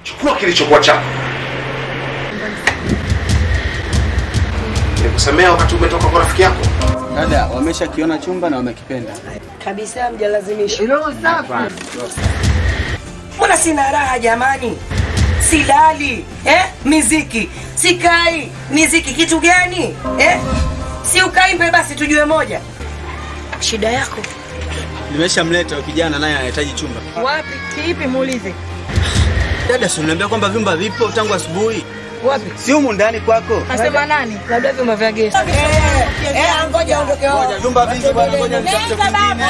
chukua kilichokuwa chako. Nikusemea wakati umetoka kwa rafiki yako. Dada, wameshakiona chumba na wamekipenda. kabisa mjalazimisha. Mbona sina raha jamani? Silali eh? Miziki sikai, miziki kitu gani eh? Si ukaimbe basi tujue moja. Shida yako Nimeshamleta huyo kijana naye anahitaji chumba. wapi? Kiipi? Muulize Dada, si unaniambia kwamba vyumba vipo tangu asubuhi? wapi? Si humu ndani kwako? Nasema nani? Labda vyuma vya gesi. Eh, eh, ngoja aondoke wao. Ngoja, vyumba vingi bwana, ngoja nitafute vingine.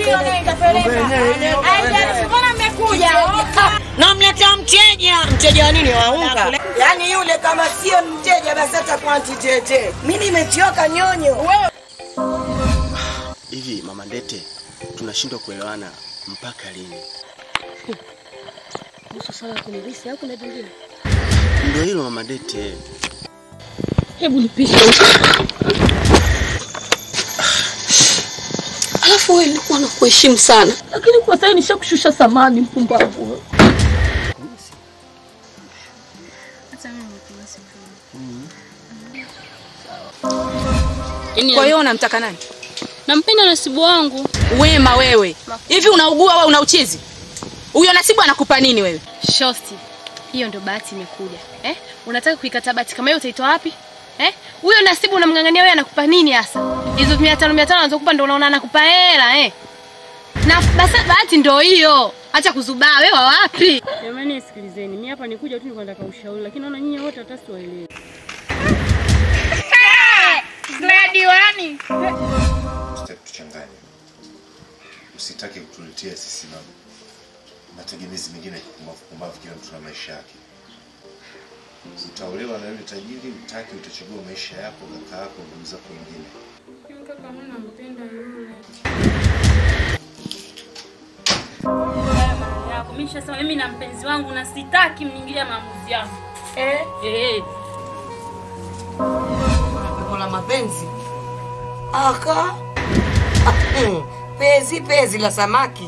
Namletea mteja. Mteja wa nini? Wa unga? Yaani yule kama sio mteja basi atakuwa ntitete. Mimi nimechoka nyonyo. Hivi mama Ndete, tunashindwa kuelewana mpaka lini? Kuhusu swala la kunirisi au kuna jingine? Ndio hilo mama Ndete. Hebu nipishe. Alafu wewe nilikuwa nakuheshimu sana, lakini kwa sasa nishakushusha samani, mpumbavu wewe. Kwa hiyo unamtaka nani? Nampenda nasibu wangu. Wema wewe. Hivi unaugua au una uchizi? Huyo nasibu anakupa nini wewe? Shosti, hiyo ndio bahati imekuja eh? Unataka kuikata bahati kama hiyo utaitoa wapi eh? Huyo nasibu unamng'ang'ania wewe, anakupa nini hasa? Hizo mia tano mia tano anazokupa ndio unaona anakupa hela eh? Na basi bahati ndio hiyo, acha kuzubaa. Wewe wa wapi? Jamani, sikilizeni, mimi hapa nikuja tu nilikuwa nataka ushauri, lakini naona nyinyi wote hata siwaelewi. Usitaki kutuchanganya, usitaki kutuletea sisi na mategemezi mengine ya kupumbavu pumbavu. Kila mtu na maisha yake. Utaolewa na yule tajiri, utaki utachagua maisha yako, kaka yako, ndugu zako wengine. Kaka, mimi nampenda yule. yako mimi nishasema mimi na mpenzi wangu na sitaki mniingilia maamuzi yangu. Eh, Eh, pepo la mapenzi. Aka. Ah, mm, Pezi pezi la samaki.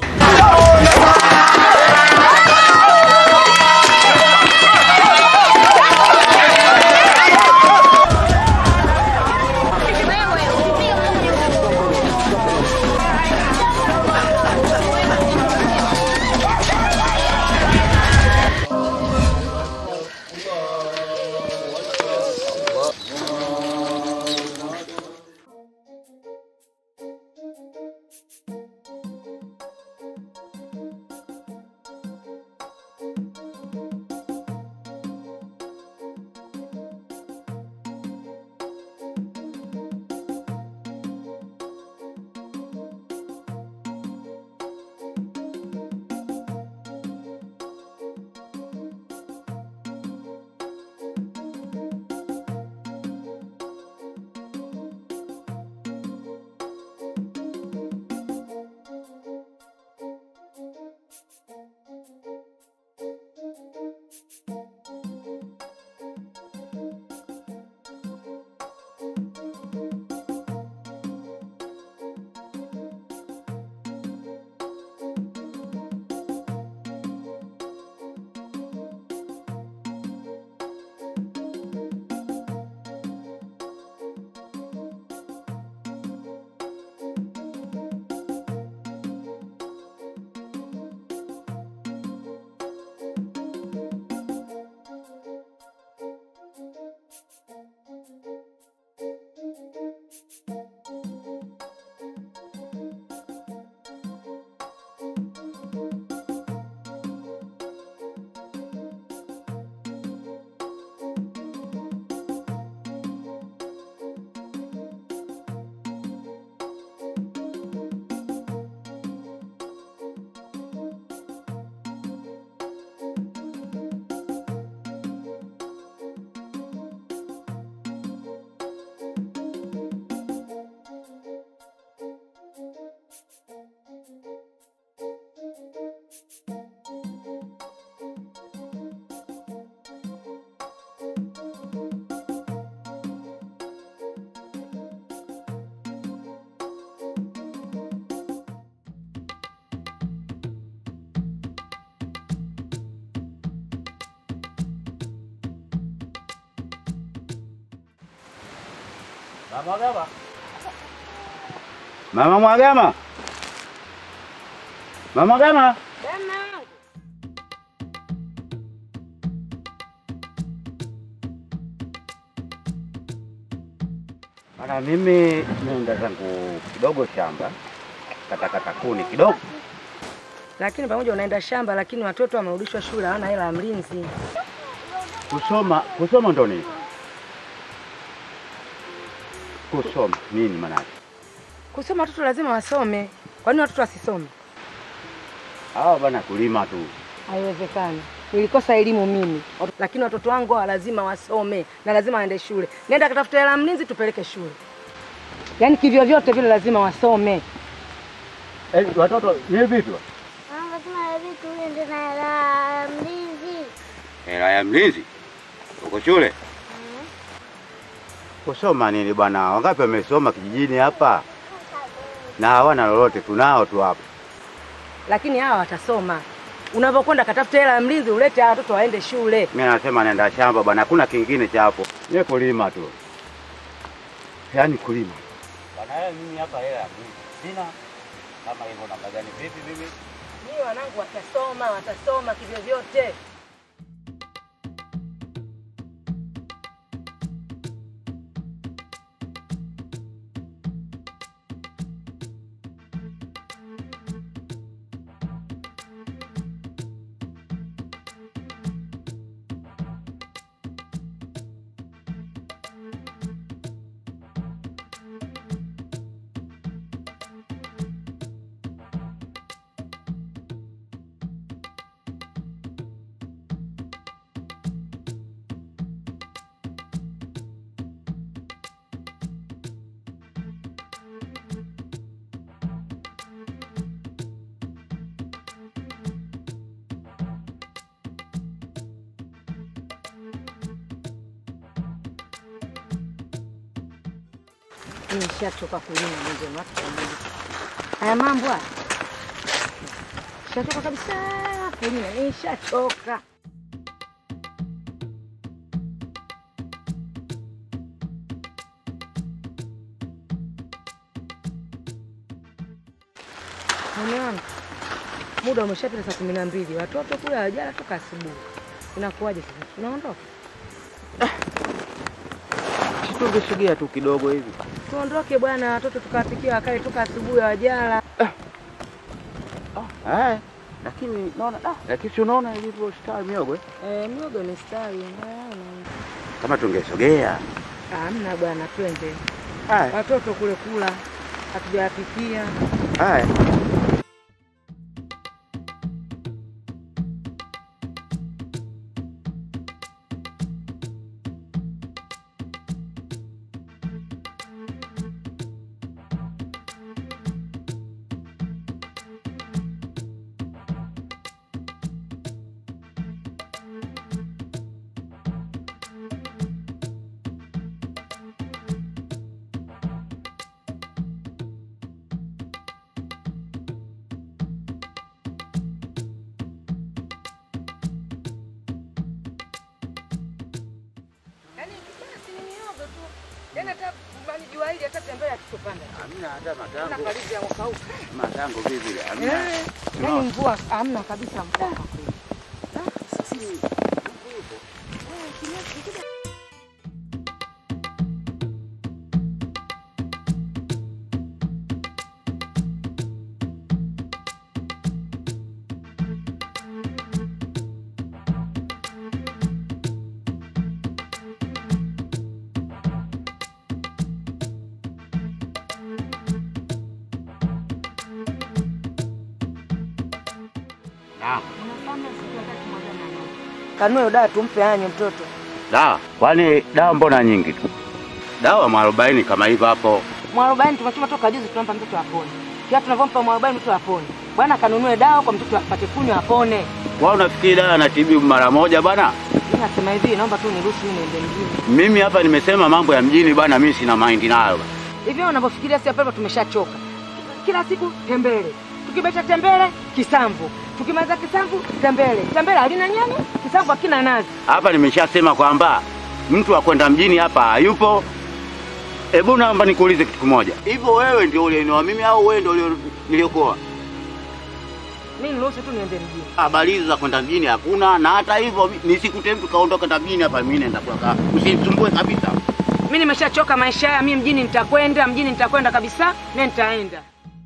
Mama Mwagama. Mama Mwagama. Mama Mwagama. Bana, mimi nenda zangu kidogo shamba katakata kuni kidogo. Lakini pamoja unaenda shamba, lakini watoto wamerudishwa shule, hawana hela ya mlinzi. Kusoma kusoma ndo nini? Kusoma nini maanake? Kusoma watoto lazima wasome. Kwa nini watoto wasisome? Hawa bana kulima tu. Haiwezekani. Nilikosa elimu mimi, lakini watoto wangu hawa lazima wasome na lazima waende shule. Nenda katafuta hela ya mlinzi, tupeleke shule. Yaani kivyo vyote vile lazima wasome. Eh, watoto ni vitu. Mama tuna vitu uende na hela ya mlinzi. Hela ya mlinzi uko shule? Kusoma nini bwana? Wangapi wamesoma kijijini hapa na hawana lolote? Tunao tu hapa. Lakini hawa watasoma. Unavyokwenda katafuta hela ya mlinzi, ulete hawa watoto waende shule. Mimi nasema naenda shamba bwana, hakuna kingine cha hapo. Ni kulima tu. Yaani kulima. Bwana wewe mimi hapa hela ya mlinzi sina. Kama hivyo namna gani vipi mimi? Mimi wanangu watasoma, watasoma kivyo vyote. Nishachoka kulima mwenyewe watu pamoja. Haya mambo haya. Nishachoka kabisa kulima, nishachoka. Mume wangu, muda umeshapita saa kumi na mbili, watoto kule hawajala toka asubuhi. Inakuwaje sasa? Tunaondoka? Tungesogea tu kidogo hivi. Tuondoke bwana, watoto tukawapikia wakale toka asubuhi hawajala. Eh, lakini naona ah, lakini si unaona ilivyo star miogo eh? Eh, miogo imestawi. naona. Kama tungesogea. Hamna bwana, twende. Haya, Watoto kule kula hatujawapikia. haya. Yaani basi ni miogo tu. Yaani hata bali jua hili hata tembea tutopanda. Hamna hata Kuna matango. karibu ya mwaka huu. Matango vipi? Hamna. Eh, yaani mvua hamna kabisa mvua kwa kweli. Naam. Kanue dawa tumpe anywe mtoto. Dawa. Kwani dawa mbona nyingi tu? Dawa mwarobaini kama hivyo hapo. Mwarobaini tumechuma toka juzi tunampa mtoto apone. Kila tunavyompa mwarobaini mtoto apone. Bwana kanunue dawa kwa mtoto apate kunywa apone. Wao unafikiri dawa anatibu mara moja bwana? Mimi nasema hivi, naomba tu niruhusu mimi niende mjini. Mimi hapa nimesema mambo ya mjini bwana, mimi sina mind nayo. bwana. Hivyo unavyofikiria si hapa tumeshachoka. Kila siku tembele. Tukibeta tembele kisamvu. Tukimaliza kisamvu tembele. Tembele halina nyani, kisamvu hakina nazi. Hapa nimeshasema kwamba mtu wa kwenda mjini hapa hayupo. Hebu naomba nikuulize kitu kimoja. Hivyo wewe ndio ulienioa mimi au wewe ndio ulio- niliokoa? Mimi niruhusu tu niende mjini. Habari hizo za kwenda mjini hakuna, na hata hivyo mi- nisikute mtu kaondoka hata mjini hapa, mimi naenda kwa usinisumbue kabisa. Mimi nimeshachoka maisha haya, mimi mjini nitakwenda, mjini nitakwenda kabisa, mimi nitaenda.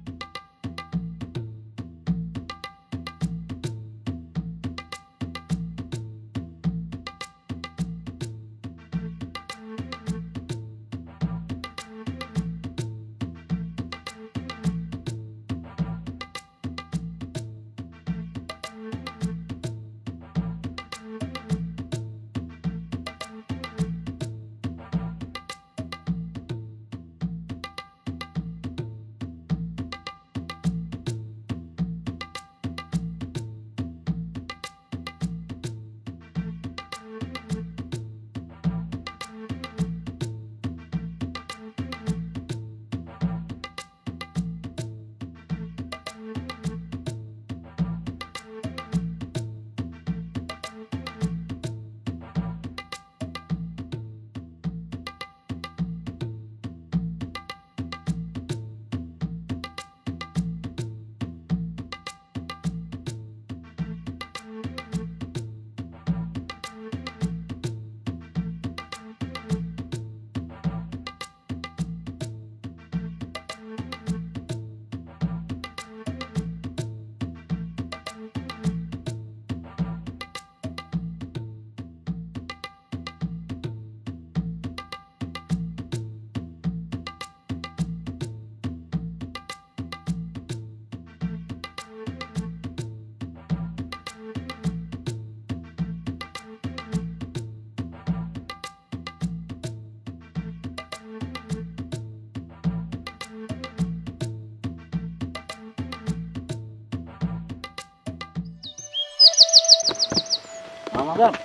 Mama Gama.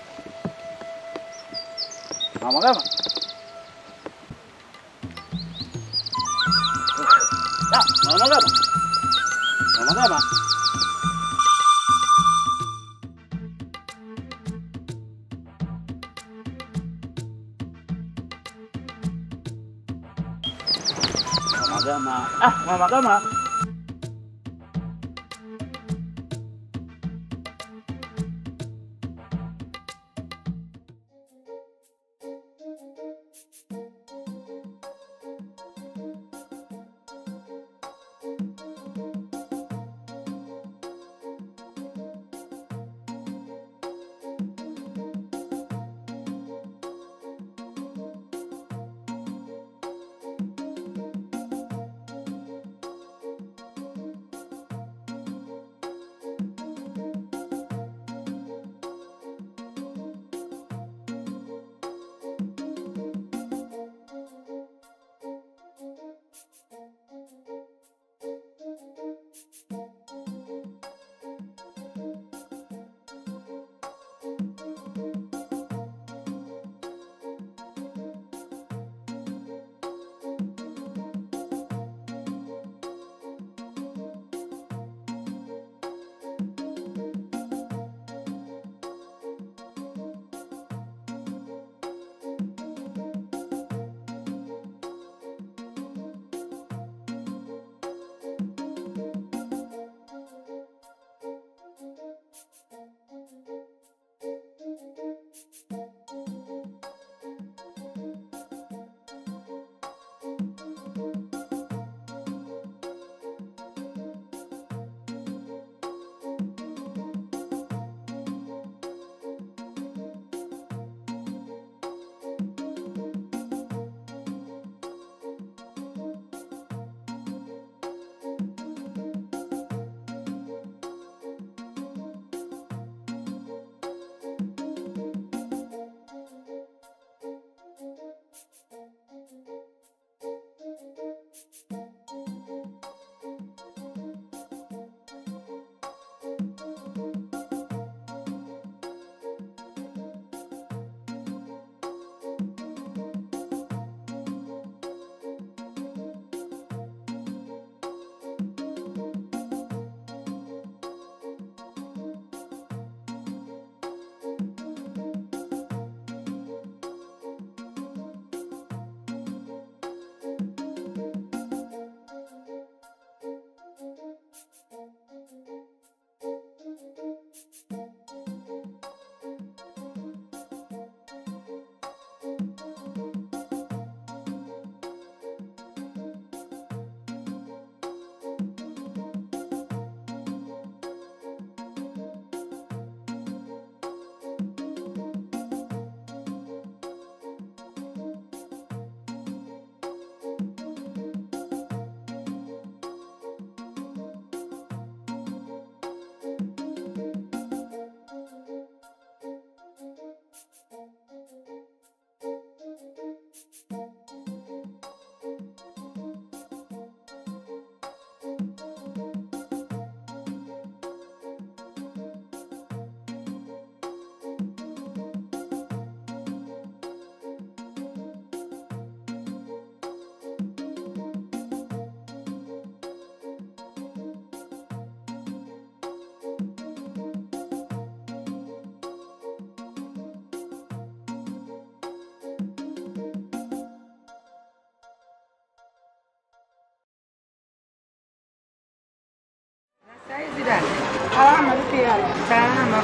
Mama Gama. Ah, Mama Gama. Mama Gama. Mama Gama. Ah, Mama Gama.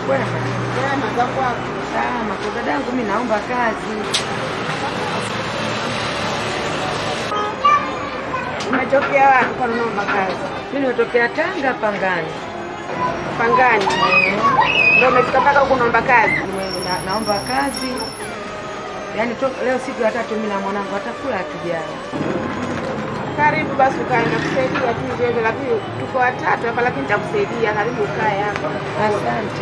Kwema. Kwema za kwako. Salama. Kwa dadangu mimi naomba kazi. Umetokea wapi kwa naomba kazi? Mimi nimetokea Tanga Pangani. Pangani. Ndio umefika mpaka huko naomba kazi. Na, naomba kazi. Yaani to, leo siku ya tatu mimi na mwanangu atakula hatujala. Karibu basi ukae na kusaidia tu hivyo hivyo, lakini tuko watatu hapa, lakini nitakusaidia. Karibu ukae hapa. Asante.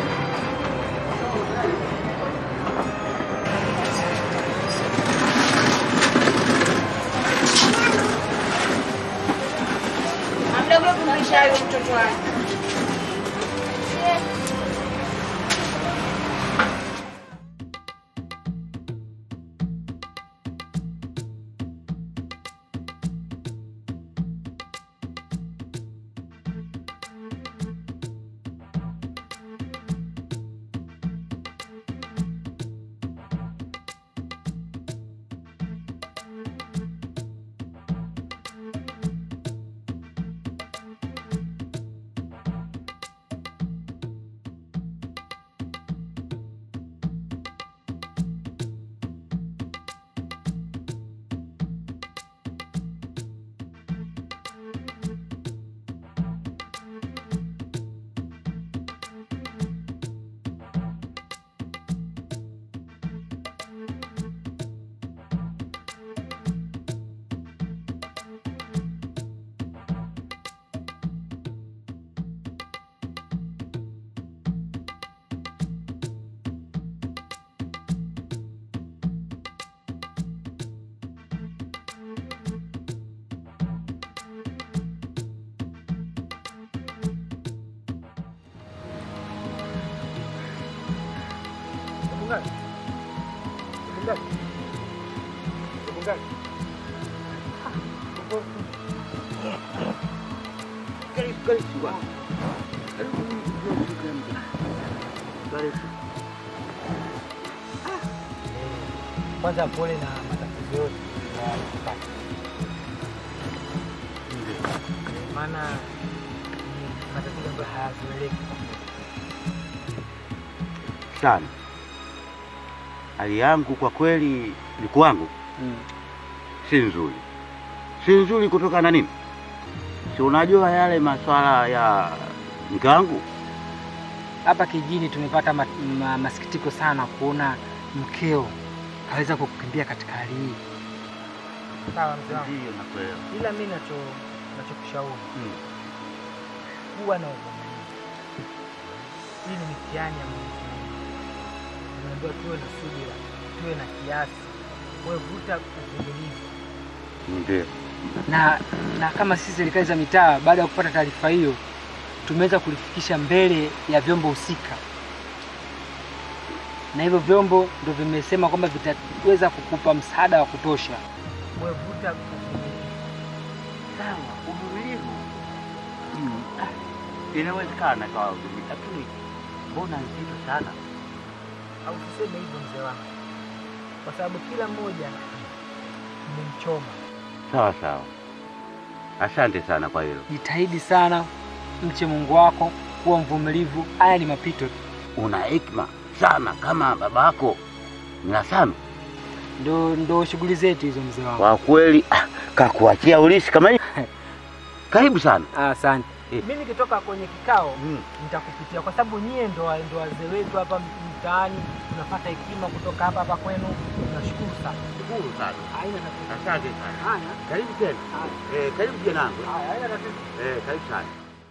Mdogo kumlisha huyo mtoto wake. Kwanza pole na matatizo yote unayopata, maana ni matatizo ambayo hayazoeleki. sana. Hali yangu kwa kweli ni kwangu si nzuri, si nzuri kutokana na nini? Si unajua yale maswala ya mke wangu Hapa kijijini tumepata ma, ma, masikitiko sana kuona mkeo kaweza kukukimbia katika hali hii. Sawa mzee wangu, Ndiyo, nakuelewa. ila mimi nacho nachokushauri kuwa na uvumilivu. Hii ni mitihani ya Mwenyezi Mungu. Tunaambiwa tuwe na subira, tuwe na kiasi, wewe vuta uvumilivu. Ndio. na na kama sisi serikali za mitaa baada ya kupata taarifa hiyo tumeweza kulifikisha mbele ya vyombo husika, na hivyo vyombo ndio vimesema kwamba vitaweza kukupa msaada wa kutosha. Wewe vuta uvumilivu. Sawa, uvumilivu Mm, ah, inawezekana kawa uvumilivu, lakini mbona nzito sana? Au tuseme hivyo mzee wangu, kwa sababu kila mmoja mmemchoma. Sawa sawa, asante sana kwa hilo. Jitahidi sana, mche Mungu wako, kuwa mvumilivu. Haya ni mapito. Una hekima sana kama babako Mnasami. Ndo ndo shughuli zetu hizo mzee wangu. Kwa kweli ah, kakuachia ulisi kama hii. Karibu sana. Asante. Mimi nikitoka kwenye kikao nitakupitia kwa sababu nyie ndo wa- ndo wazee wetu hapa mtaani, tunapata hekima kutoka hapa hapa kwenu. Tunashukuru sana. Shukuru sana. Haina tatizo. Asante sana. Haya. Karibu tena. Eh, karibu janangu. Haya, haina tatizo. Eh, karibu sana.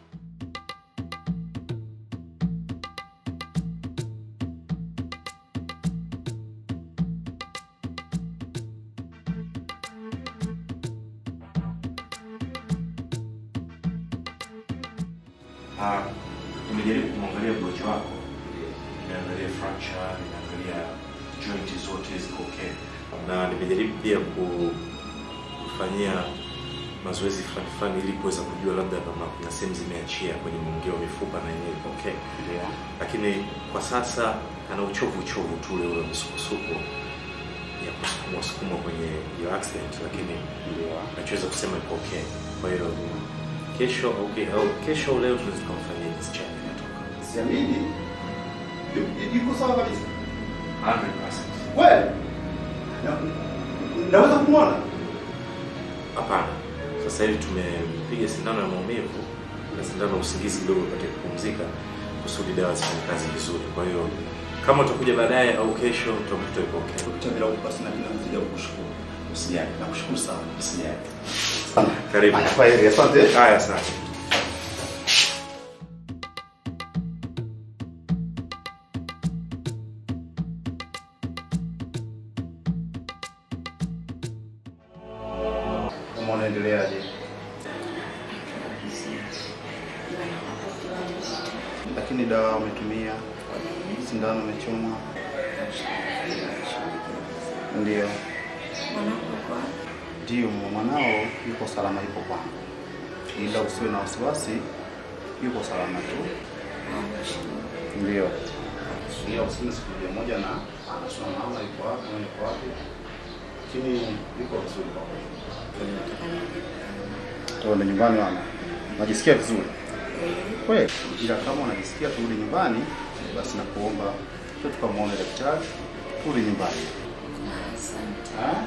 Ah, nimejaribu kumwangalia mgonjwa wako, nimeangalia fracture, nimeangalia joint zote ziko okay, na nimejaribu pia ku- kufanyia mazoezi fulani fulani ili kuweza kujua labda kama kuna sehemu zimeachia kwenye mwingio wa mifupa na yenyewe iko okay. Lakini kwa sasa ana uchovu uchovu tu ule ule msukosuko ya kusukumwa sukumwa kwenye hiyo accident, lakini nachoweza kusema iko okay. Kwa hiyo kesho okay, au kesho au leo tunaweza kumfanyia discharge inatoka. Siamini. Yu- Yuko sawa kabisa. 100%. Kweli? Na- Naweza kumwona? Hapana, sasa hivi tumepiga sindano ya maumivu na sindano ya usingizi kidogo upate kupumzika, kusudi dawa zifanye kazi vizuri. Kwa hiyo kama utakuja baadaye au kesho, utakuta yuko okay. Tabila basi na mimi nazidi kukushukuru. Usijali, Nakushukuru sana. usijali. Karibu. Haya, kwaheri, asante. Haya, asante. Kama unaendeleaje? Lakini dawa umetumia, sindano umechoma. Ndio. Ndio, mwanao yuko salama, yuko kwangu, ila usiwe na wasiwasi, yuko salama tu. Ndio. Ila usiwe siku moja moja na anasema mama yuko wapi, mama yuko wapi, lakini yuko vizuri kwa kweli. Tuende nyumbani mama. Najisikia vizuri. Kweli. Ila kama unajisikia turudi nyumbani, basi nakuomba tu tukamwone daktari, turudi nyumbani. Ah?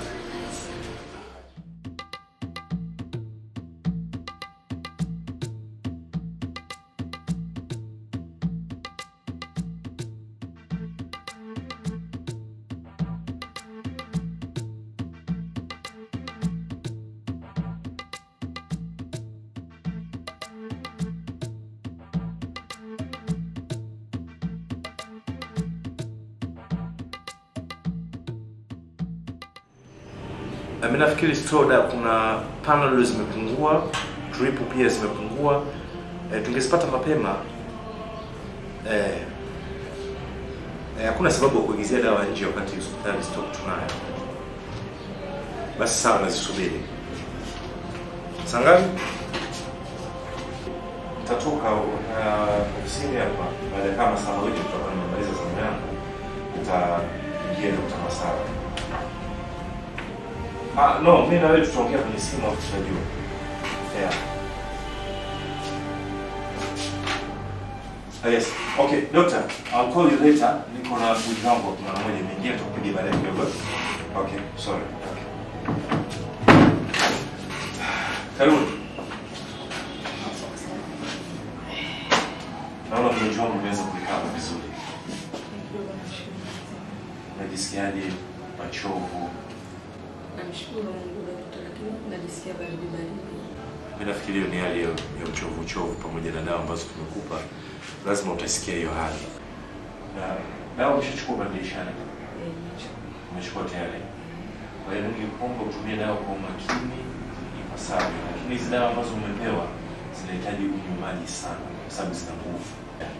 Na mimi nafikiri Stroda kuna panel zimepungua, drip pia zimepungua. E, tungezipata mapema eh, eh, hakuna sababu ya kuagizia dawa nje wakati hospitali stock tunayo. Basi sawa, nazisubiri. Saa ngapi? Nitatoka uh, ofisini hapa baada ya kama saa moja tutakuwa nimemaliza zamu yangu, nitaingia Dr. Masara. Ah, no, mimi na wewe tutaongea kwenye simu hapo tutajua. Yeah. Ah, yes. Okay, doctor, I'll call you later. Niko na budi wangu hapo mara moja nimeingia tutakupigia baadaye kidogo. Okay, sorry. Okay. Karibu. Naona mgonjwa wangu umeweza kuikava vizuri. Unajisikiaje? Machovu? Namshukuru Mungu dokta, lakini najisikia baridi baridi. Mimi nafikiri hiyo ni hali ya ya uchovu uchovu, pamoja na dawa ambazo tumekupa, lazima utasikia hiyo hali. Na dawa umeshachukua badilishani, umechukua tayari. Kwa hiyo ningekuomba utumie dawa kwa umakini ipasavyo, lakini hizi dawa ambazo umepewa zinahitaji unywe maji sana, kwa sababu zina nguvu.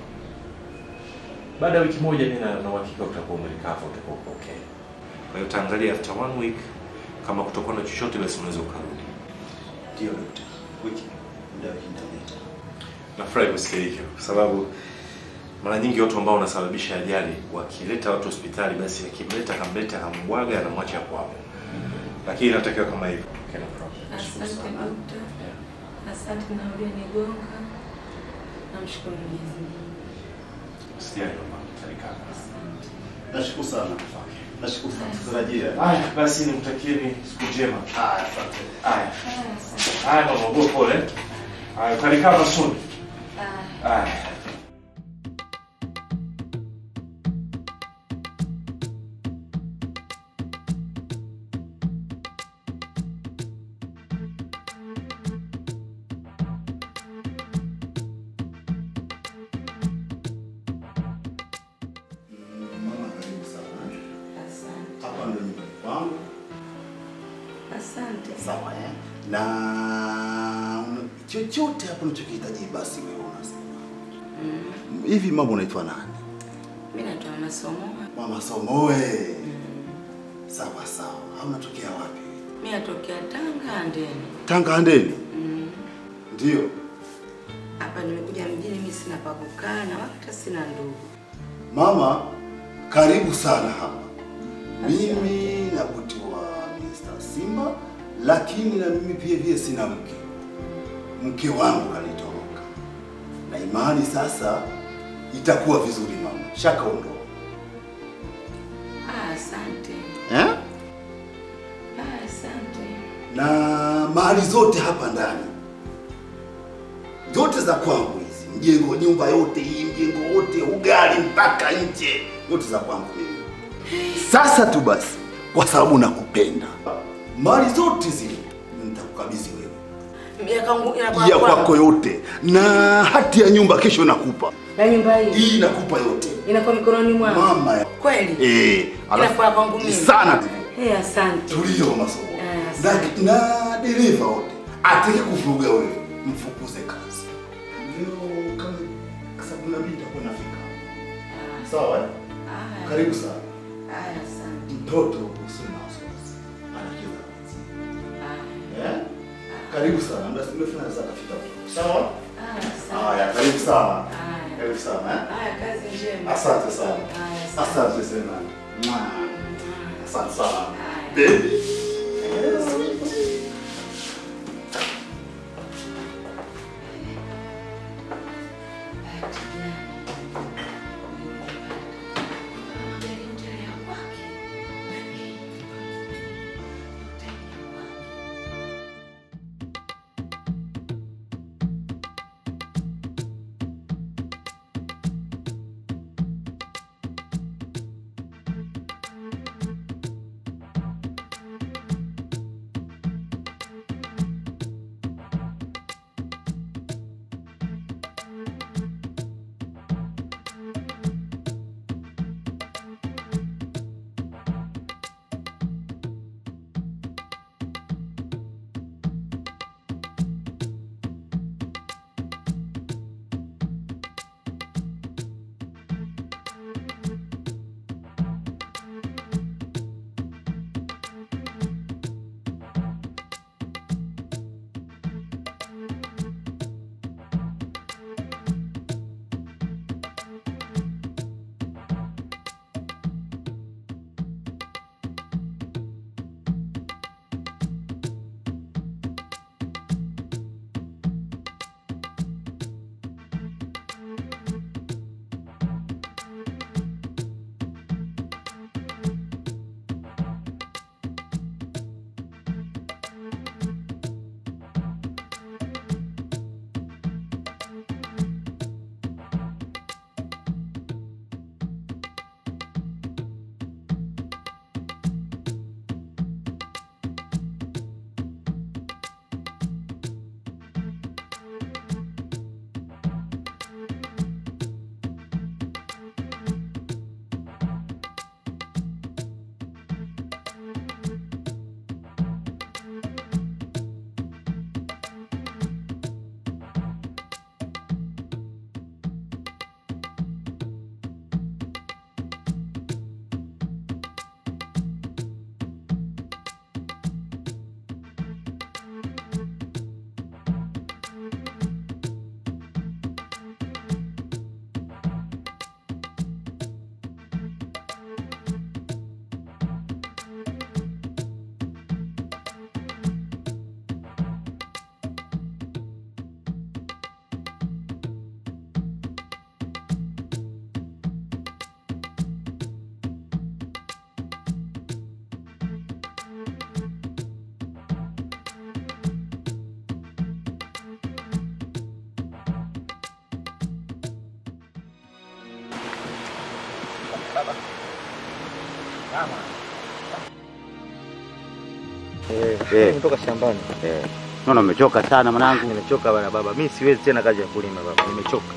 Baada ya wiki moja, mimi na na uhakika utakuwa umelikava, utakuwa uko okay. Kwa hiyo utaangalia after one week, kama kutakuwa na chochote, basi unaweza ukarudi. Ndio dokta. Wiki muda wiki nitaleta. Nafurahi kusikia hivyo kwa sababu mara nyingi watu ambao wanasababisha ajali wakileta watu hospitali, basi akimleta akamleta akambwaga anamwacha hapo hapo, lakini inatakiwa kama hivyo. Okay, no problem. Asante dokta, asante na ulionigonga. Namshukuru Mwenyezi Mungu. Usijali mama, karibu. Nashukuru sana. Nashukuru sana. Tutarajia. Haya, basi nimtakieni siku njema. Haya, asante. Haya. Haya mama, uwe pole. Haya, utarikava soon. Haya. Mama, karibu sana. Asante. Hapa ndio nyumbani kwangu. Asante. Sawa eh? Na chochote hapo unachokihitaji basi wewe unasema. Hivi mama unaitwa nani? Mimi naitwa Mama Somo. Mama Somoe. Sawa sawa. Au unatokea wapi? Mimi natokea Tanga Andeni. Tanga Handeni. Mm. Ndio. Hapa nimekuja mjini, mimi sina pa kukaa na hata sina ndugu. Mama, karibu sana hapa. Mimi navutiwa Mr. Simba, lakini na mimi pia vile sina mke. Mke wangu kanitoroka, na imani sasa itakuwa vizuri mama, shakaondoa Ah, asante. eh? Ah, asante. na mali zote hapa ndani zote za kwangu hizi, mjengo, nyumba yote hii, mjengo wote, ugali mpaka nje, yote za kwangu mimi. Sasa tu basi, kwa sababu nakupenda, mali zote zile nitakukabidhi wewe, Miaka yangu ya kwako yote, na hati ya nyumba kesho nakupa. Na nyumba hii Hii nakupa yote inakuwa mikononi mwangu. mama. ya- Kweli? Eh, alafu- Inakuwa kwangu mimi. sana tu. Eh, asante. Tulio masomo Eh, na, asante. na dereva wote atake kuvuruga wewe, mfukuze kazi. Leo kama saa kumi na mbili itakuwa nafika. Sawa? eh? Karibu sana. Haya, asante. Mtoto usiwe na wasiwasi, anacheza kazi. Eh? Karibu sana, muda si mrefu naweza kafika. Sawa? Haya, karibu sana. Karibu sana. eh? Haya, kazi njema. Asante sana. Haya, asante. Asante sana. Mwah. Asante sana. Baby. Eh, sweet. Eh. Nimetoka shambani. Eh. Naona umechoka sana mwanangu. Nimechoka bana baba. Mimi siwezi tena kazi ya kulima baba. Nimechoka.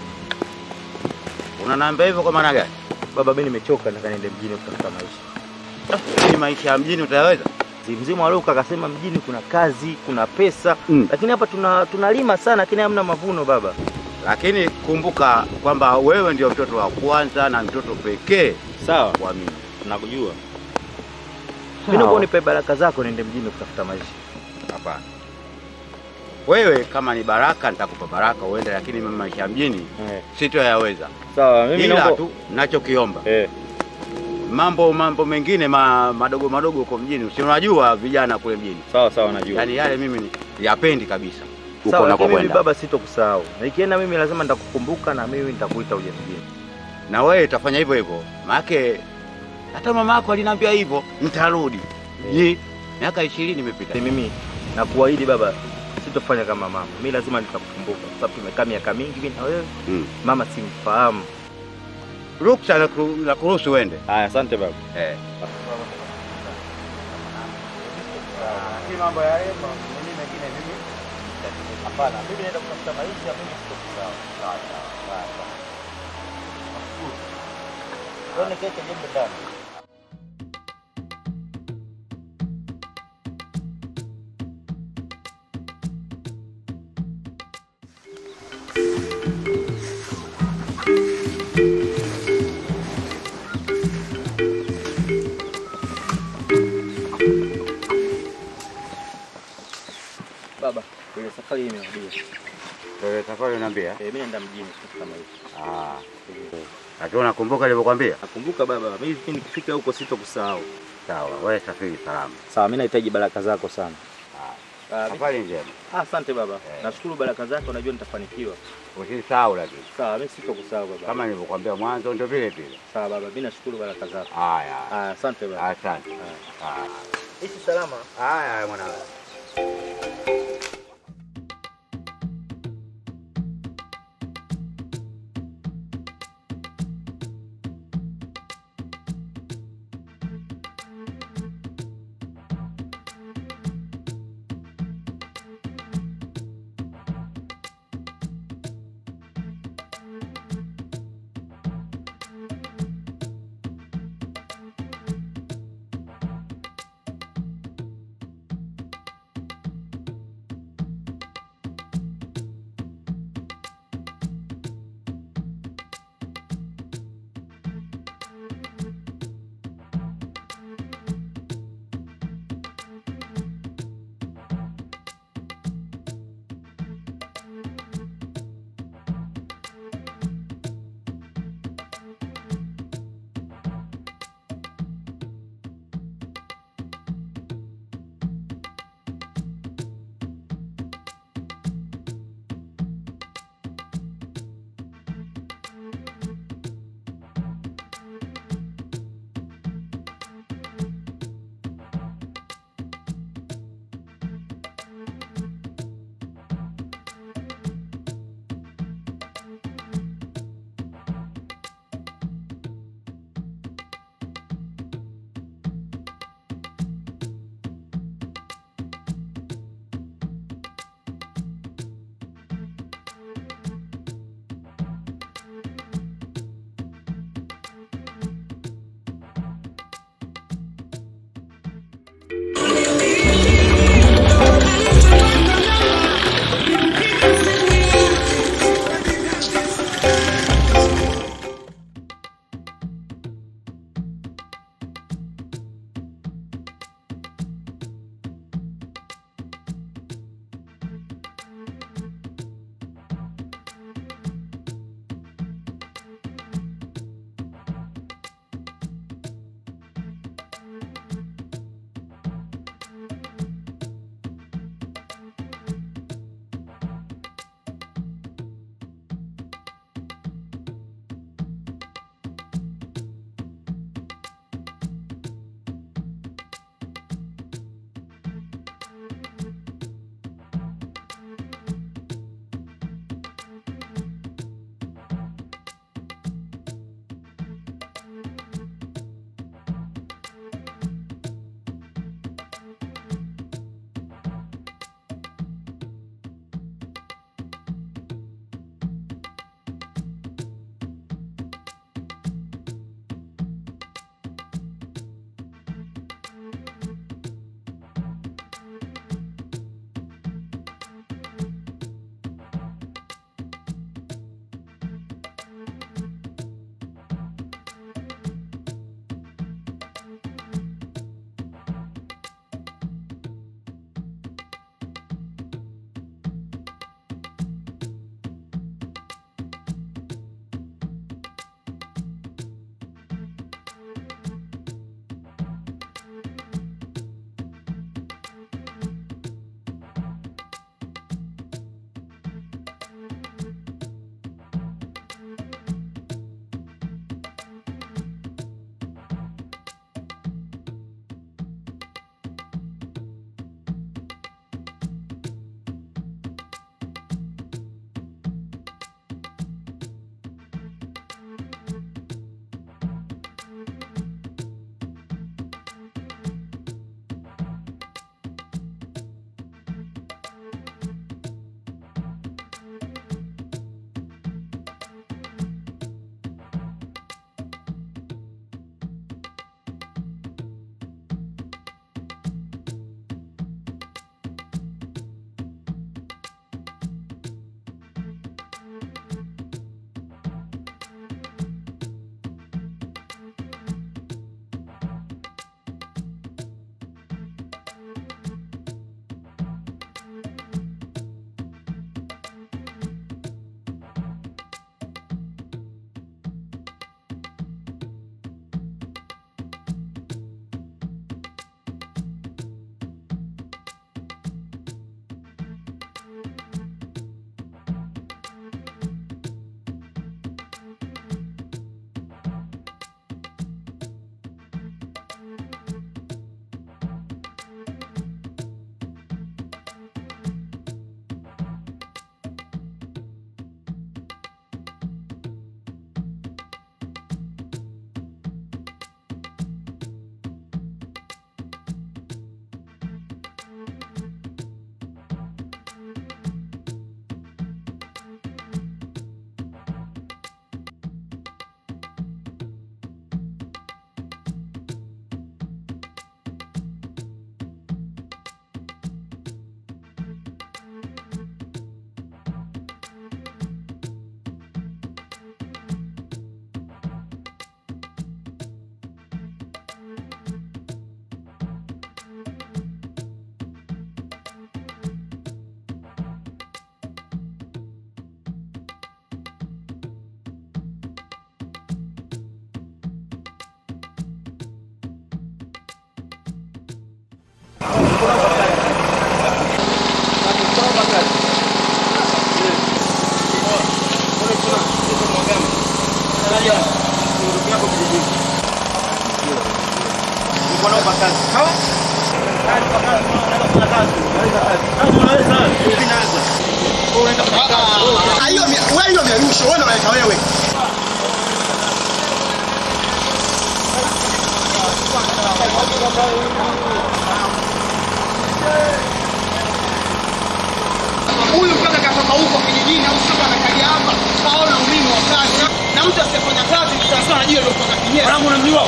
Unaniambia hivyo kwa maana gani? Baba mimi nimechoka nataka niende mjini kutafuta maisha. Hii maisha ya mjini utayaweza? Mzima wa Luka akasema mjini kuna kazi, kuna pesa, lakini hapa tuna tunalima sana lakini hamna mavuno baba. Lakini kumbuka kwamba wewe ndio mtoto wa kwanza na mtoto pekee Sawa. wa mimi. Nakujua. Mimi naomba unipe baraka zako niende mjini kutafuta maisha. Hapana. Wewe kama ni baraka nitakupa baraka uende, lakini mimi maisha ya mjini sitoyaweza. Sawa, mimi Ila naomba tu nachokiomba mambo mambo mengine ma, madogo madogo huko mjini, si unajua vijana kule mjini. Sawa sawa, najua. Yaani yale mimi ni- yapendi kabisa huko Sawa, lakini mimi unakokwenda. baba sitokusahau. Na ikienda mimi lazima nitakukumbuka na mimi nitakuita uje mjini. na wewe utafanya hivyo hivyo, maake hata mama yako aliniambia hivyo, nitarudi. Ni miaka ishirini imepita. Mimi nakuahidi baba, sitofanya kama mama. Mimi lazima nitakukumbuka kwa sababu tumekaa miaka mingi mimi na wewe. Mm. Mama simfahamu. Ruksa na ku- na kuruhusu uende. Haya, asante baba. Eh. Si mambo ya Rema, mimi mengine mimi. Hapana, mimi naenda kutafuta maisha, mimi siko sawa. Sawa sawa. Sawa sawa. Tuone keke jembe ndani. Baba, ile safari hii imerudia. Wewe safari unaniambia? Eh, mimi naenda mjini kutafuta maisha. Ah. Lakini unakumbuka nilivyokuambia? Nakumbuka baba, mimi nikifika huko sitokusahau. Sawa, wewe safiri salama. Sawa, mimi nahitaji baraka zako sana. Ah, Safari njema. Ah, asante baba. Nashukuru baraka zako, najua nitafanikiwa. Usisahau lakini. Sawa, mimi sitokusahau baba. Kama nilivyokuambia mwanzo ndio vile vile. Sawa baba, mimi nashukuru baraka zako. Haya. Ah, asante baba. Asante. Ah. Ishi salama. Haya, haya mwanangu. hiyo wewe hiyo merusho wewe unaweka wewe huyu mpaka katoka huko kijijini au sio anakaja hapa kaona umuhimu wa kazi na mtu asiyefanya kazi ni sawa sawa na jiwe lilotoka kinyesi wangu unamjua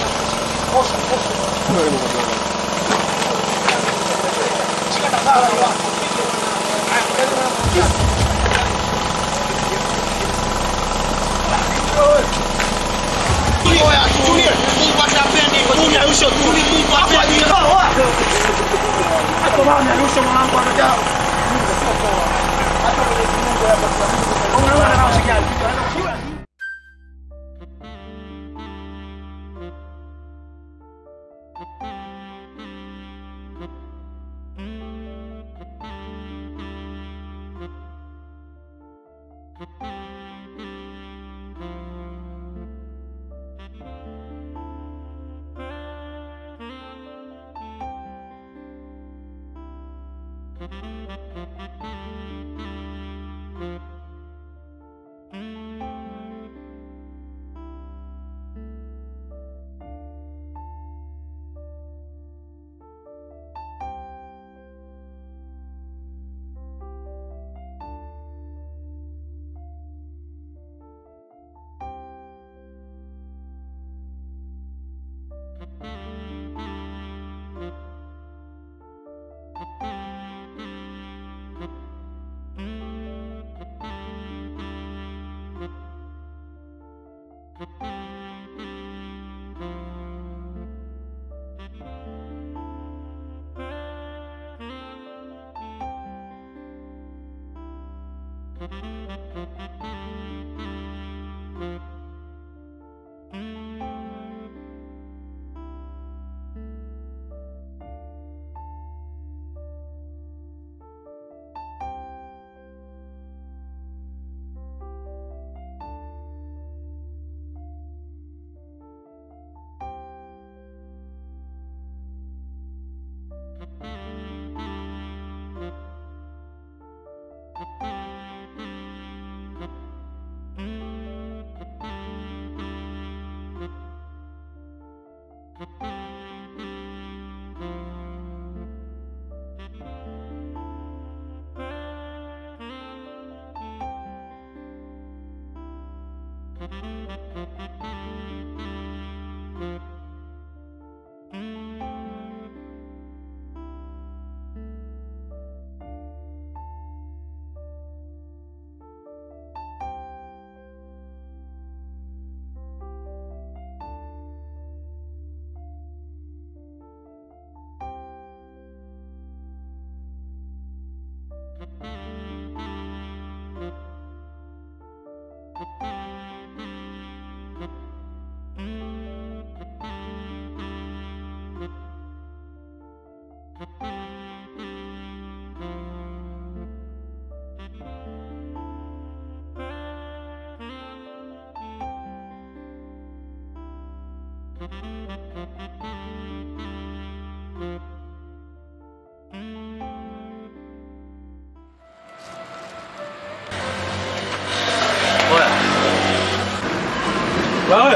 Wewe.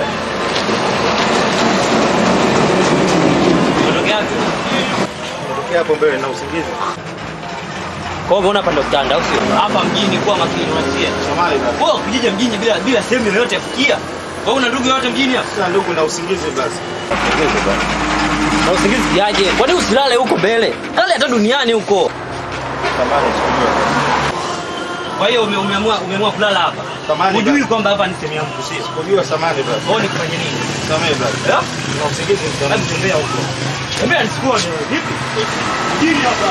Unatokea wapi? Natokea hapo mbele na usingizi. Kwa hivyo unapanda utanda au sio? Hapa mjini kuwa makini unasikia? Samahani basi. Wewe ukija mjini bila bila sehemu yoyote ya kufikia. Wewe una ndugu yote mjini hapa? Sasa ndugu na usingizi basi. Usingizi bwana. Na usingizi yaje? Kwani usilale huko mbele? Lale hata duniani huko. Samahani sikujua. Kwa hiyo ume- umeamua umeamua kulala hapa. Samahani Hujui basi. kwamba hapa ni sehemu yangu sio? Sikujua samahani basi. Wewe nikufanye nini? Samehe basi. Eh? Na usingizi Hebu tembea huko. Tembea nisikuone wewe. Vipi? Mjini hapa.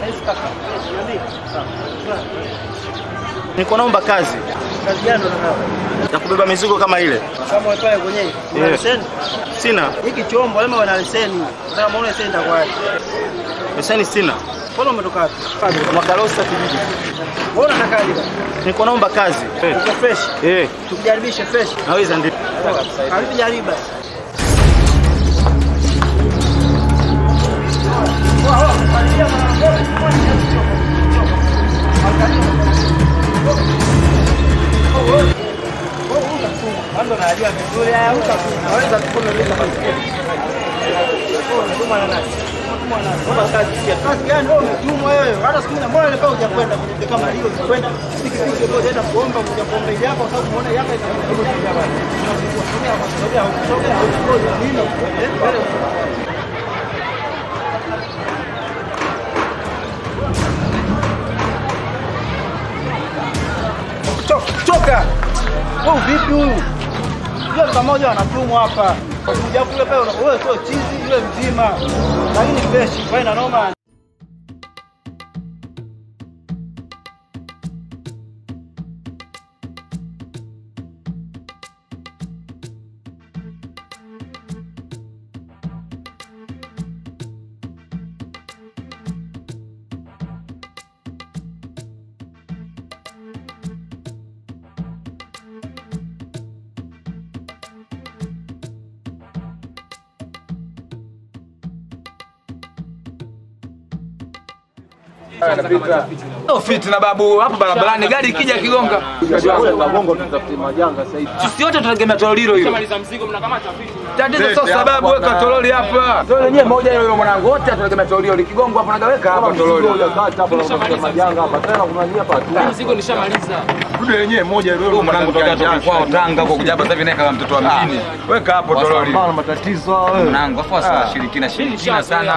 Niko naomba kazi. Kazi gani unataka? Ya kubeba mizigo kama ile. Kama wewe pale kwenye una Yeah. leseni? Sina. Hiki chombo lema wana leseni. Nataka muone leseni itakuwaje. Leseni sina. Mbona umetoka wapi? Mwakalosa kijiji. Mbona unatakaje bwana? Niko naomba kazi. Uko fresh. Eh. Tukujaribishe fresh. Naweza ndio. Karibu jaribu basi. Kwanza najua vizuri haya utakuwa naweza kukomesha baiskeli. Unatuma na nani? Unatuma na nani? Mbona kazi pia? Kazi gani wewe umetumwa wewe? Hata siku moja mbona leo hujakwenda kwenye kama hiyo ukwenda pikipiki ndio unaenda kuomba kuja kuomba ile hapa kwa sababu umeona yaka itakuja bwana. Unasogea unasogea unasogea nini? Eh? Toka, toka. Wewe vipi huyu? Yule pamoja anatumwa hapa. Kuja kule pale una- wewe sio chizi yule mzima. Lakini fresh, wewe na noma. Sio fitna babu, hapo barabarani gari ikija kigonga. Sisi wote tunategemea torolilo hilo. Tatizo sio sababu weka toroli hapa. Toroli yenyewe moja hiyo mwanangu, wote tunategemea toroli likigongwa hapo nagaweka hapa toroli. Mzigo nishamaliza. Dude yenyewe moja ile mwanangu toka toka kwao Tanga kwa kuja hapa sasa hivi naye kama mtoto wa mjini. Weka hapo toroli. Sana matatizo wewe. Mwanangu afu asishirikina shirikina sana.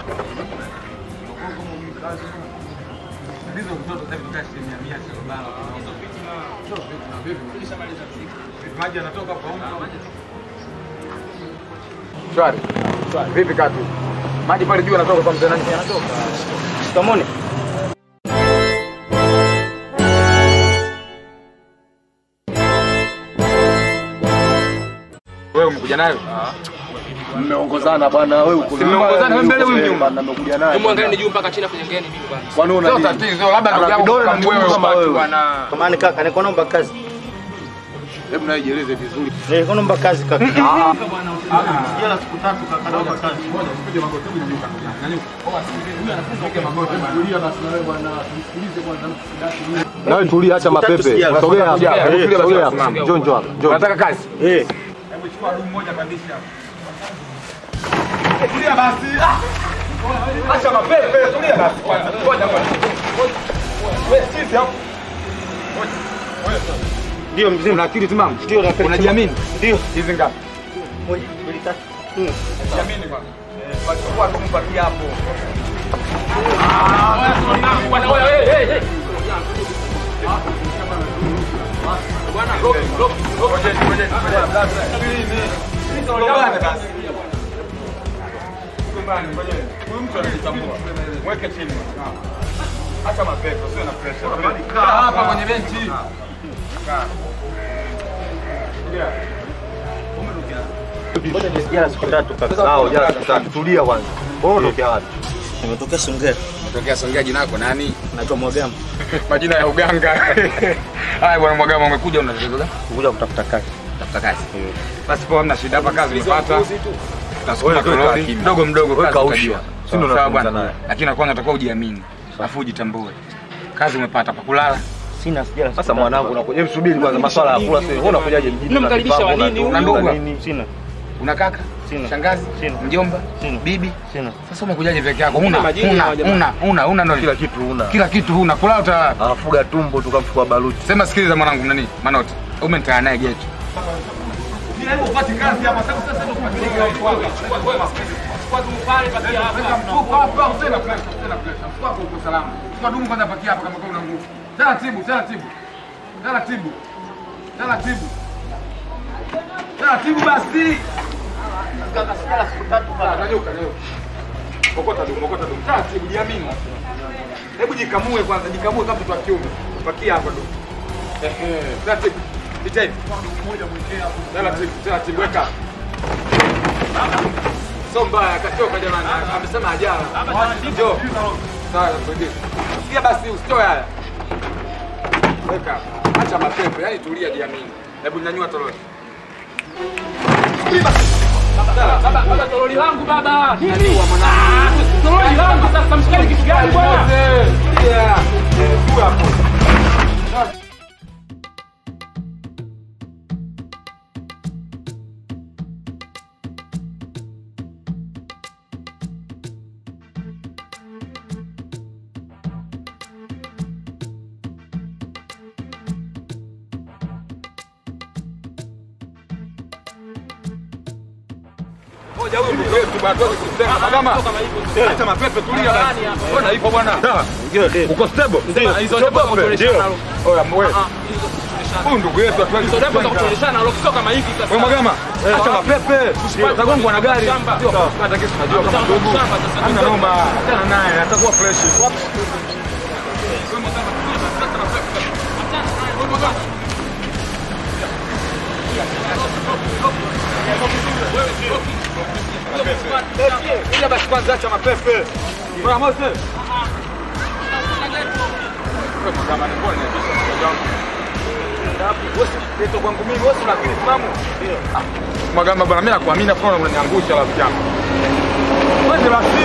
Shwari. Vipi katu? Maji pale juu yanatoka kwa mzee nani? Yanatoka. Shikamoni. Wewe umekuja nayo? Mmeongozana bana wewe uko. Mmeongozana wewe mbele huyu nyuma. Nimekuja naye. Hebu angalia juu mpaka chini afu nyengeni mimi bwana. Kwani una Sio nini? tatizo, labda ndugu Ana yangu vidole na kama wewe miguu kama watu wewe. bwana. Kamani kaka, niko naomba kazi. Hebu nawe jieleze vizuri. Niko naomba kazi kaka. Ah. Jela siku tatu kaka, naomba kazi. Nawe tulia, acha mapepe. Sogea hapa. Eh, Sogea hapa. Njoo njoo hapa. Njoo. Unataka kazi? Eh. Hebu chukua dumu moja pandisha hapa. Tulia basi. Ah! Acha mapepe, tulia basi kwanza. Ngoja kwanza. Wewe sisi hapo. Ndio mzima. Una akili timamu? Ndio na Unajiamini? Ndio. Hizi ngapi? Moja, mbili, tatu. nne. Jiamini bwana. Eh, wachukua tu mpatie hapo. Ah, bwana wewe, hey, hey, hey. Bwana, roki, roki, roki. Ngojeni, ngojeni, ngojeni. Subiri, Tugombane basi. Tugombane, ngojeni. Huyu mtu anajitambua. Mweke chini. Acha mapepo, usiwe na pressure. Kaa hapa kwenye benchi. Kaa. Tulia. Jela siku tatu kaka. Sawa, jana siku tatu. Tulia kwanza. Wewe unatokea wapi? Nimetokea Songea. Natokea Songea, jina lako nani? Naitwa Mwagama. Majina ya uganga. Haya bwana Mwagama, umekuja una tatizo gani? Kuja kutafuta kazi. Tafuta kazi. Basi poa, hamna shida hapa, kazi umepata. Tutasukuma Wewe weka toroli kimya. mdogo mdogo, Weka kazi usha. utajua. Si ndo Sawa unazungumza bwana. naye. Lakini kwanza utakuwa ujiamini, afu ujitambue. Kazi umepata pa kulala. Sina sijala. Sasa mwanangu unakuja, hebu subiri kwanza maswala ya kula sio. Wewe unakujaje mjini? Unamkaribisha wa nini? Una ndugu? Sina. Una kaka? Sina. Shangazi? Sina. Mjomba? Sina. Bibi? Sina. Sasa umekujaje peke yako? Una majini una hawa jamaa. una una una ndo Kila kitu una. kila kitu huna. Kulala utalala. Anafuga tumbo tukamchukua baluti. Sema sikiliza mwanangu nani? Manoti. Umenitana naye geto. Hebu upate kazi hapa sasa sasa ndio kupatilika chukua chukua chukua dumu pale pakia hapa. Chukua hapa usena pressure usena pressure. Chukua kwa uko salama. Chukua dumu kwanza pakia hapa kama una nguvu. Taratibu taratibu. Taratibu. Taratibu. Taratibu basi. Kaka sikala siku tatu bana. Nanyuka leo. Okota dumu, okota dumu. Taratibu, jiamini. Hebu jikamue kwanza, jikamue kama mtoto wa kiume. Pakia hapa tu. Ehe, taratibu. Pita hivi. Taratibu, taratibu weka. Sio mbaya, katoka jamani. Amesema ajala. Njoo. Sawa, tuende. Pia basi usitoe haya. Weka. hapa. Acha mapepe, yani tulia jiamini. Hebu nyanyua toroli. Baba, baba, baba, toroli langu baba. Nini? Toroli langu sasa mshikani kitu gani bwana? Yeah. Tulia hapo. Ngoja huyu ndugu yetu bwana, tuweze kusema. Magama. Acha mapepe tulia basi. Mbona ipo bwana? Uko stable? Ndio. Hizo stable za kutueleshana. Oya mwe. Huyu ndugu yetu atuwezi Hizo stable za kutueleshana, alo sio kama hivi sasa. Wewe Magama, acha mapepe. Usipate Utagongwa na gari. shamba. Ndio, hata kesi najua kama ndugu. Hana noma. Achana naye, atakuwa fresh. Ila basi kwanza acha mapepe. Bwana Mose. Wewe Magama, ni mbona niambia mtoto wangu? Wewe si kwangu mimi, wewe si una akili timamu? Ah, Magamba bwana, mimi nakuamini afu unaniangusha rafiki yangu. Wewe basi.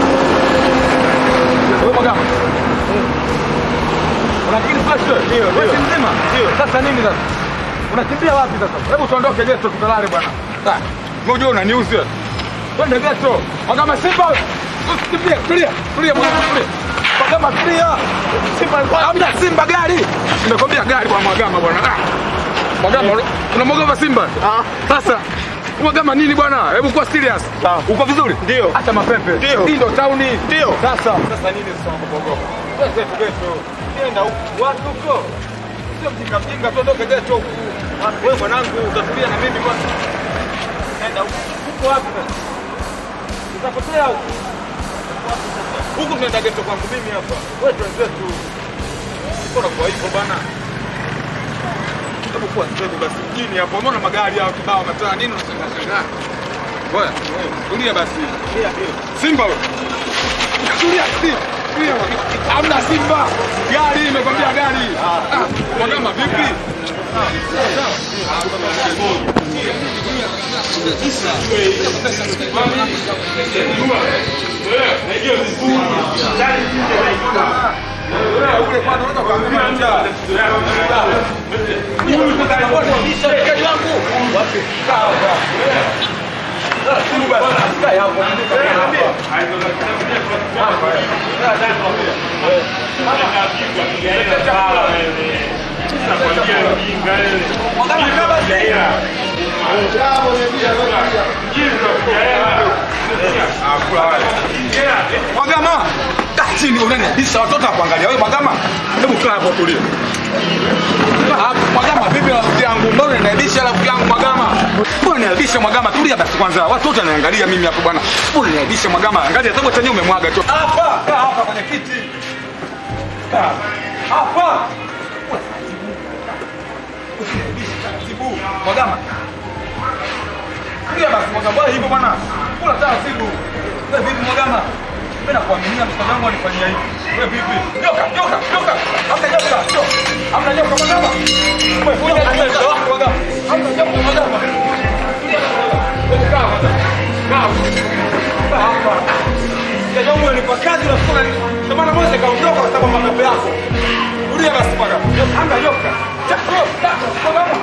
Wewe Magamba. Unafikiri fresh wewe? Ndio, ndio. Wewe mzima? Ndio. Sasa nini sasa? Unakimbia wapi sasa? Hebu tuondoke geto tukalale bwana. Ah, ngoja unaniuzi wewe. Twende geto. Magamba Simba. Usikimbie, tulia. Tulia bwana, tulia. Magamba tulia. Simba hamna Simba gari. Nimekwambia gari bwana Magamba bwana. Ah. Magamba unamwogopa Simba? Sasa Magamba nini bwana? Hebu kuwa serious. Uko vizuri? Ndio. Acha mapepe. Ndio. Hii ndo tauni. Ndio. Sasa sasa nini sasa kuogopa? Sasa tugeto. Nenda huko. Watu huko. Sio mjinga mjinga tuondoke geto huku. Wewe mwanangu utatulia na mimi kwanza. Nenda huko. Huko wapi sasa? Utapotea huko. Huku tunaenda geto kwangu mimi hapa. Wewe twenzetu. Mbona kwa hivyo bana? Hebu kuwa mzee basi mjini hapo. Umeona magari hao kibao mataa nini unashangaa shangaa? Wewe, tulia basi. Simba wewe. Tulia, tulia. Tulia. Hamna Simba. Gari imekwambia gari. Ah, Magamba vipi? Magama, kaa chini unaniabisha watoto wakuangalia wewe Magama. Hebu kaa hapo tulia. Kaa hapo Magama, vipi rafiki yangu? Mbona unaniabisha rafiki yangu Magama? Mbona unaniabisha Magama? Tulia basi kwanza. Watu wote wananiangalia mimi hapo bwana. Mbona unaniabisha Magama? Angalia tangu chenye umemwaga tu. Hapa, kaa hapa kwenye kiti. Kaa hapa. Usiniabishe taratibu. Magama. Tulia basi Magama. Bwana hivyo bwana. Kula taratibu. Wewe vipi Magama? Mimi nakuaminia mtoto wangu anifanyia hivi. Wewe vipi? Nyoka, nyoka, nyoka. Hamna nyoka. Nyoka. Hamna nyoka Magama. Wewe kuja na mtoto wako Magama. Hamna nyoka Magama. Wewe kaa hapa. Kaa. Kaa hapa. Kijana wangu alikuwa kazi na kutoka. Ndio maana Mose kaondoka kwa sababu ya mapepe yako. Tulia basi Magama. Hamna nyoka. Chako. Magama.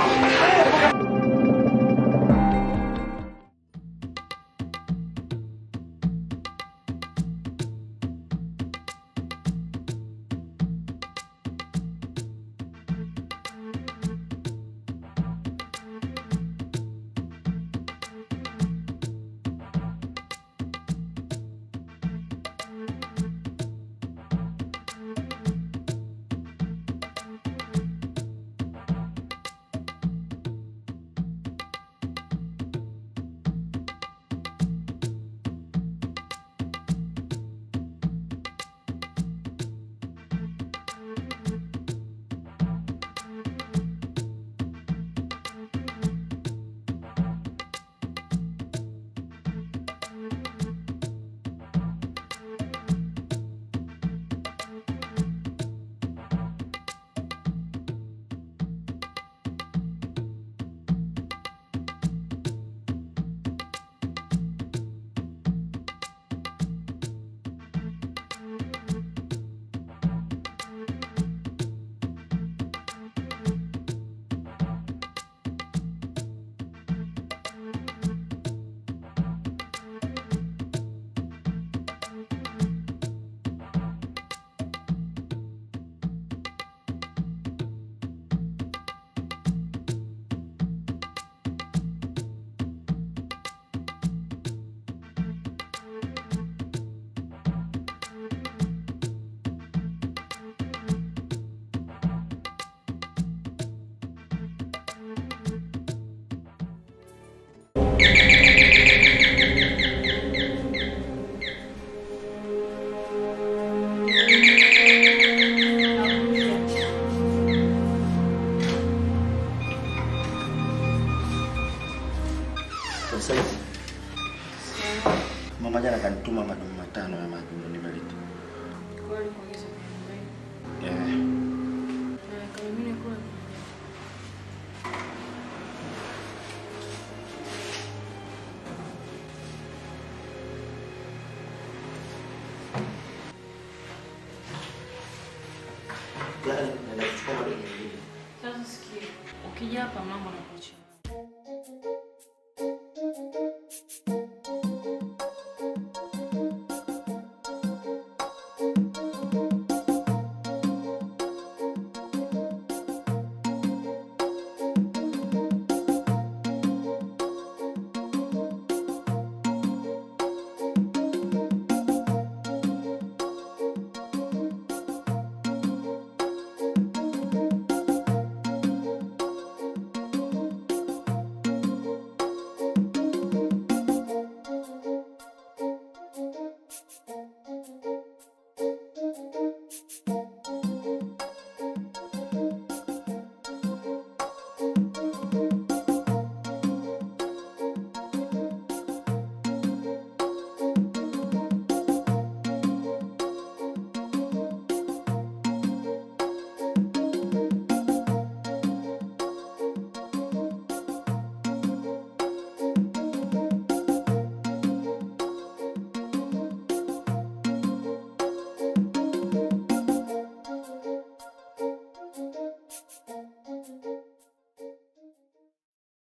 wali kuongeza kwenye Eh, Na kama mimi nakula Naenda kuchukua madogo mengine. Sasa sikia, ukija hapa mlango na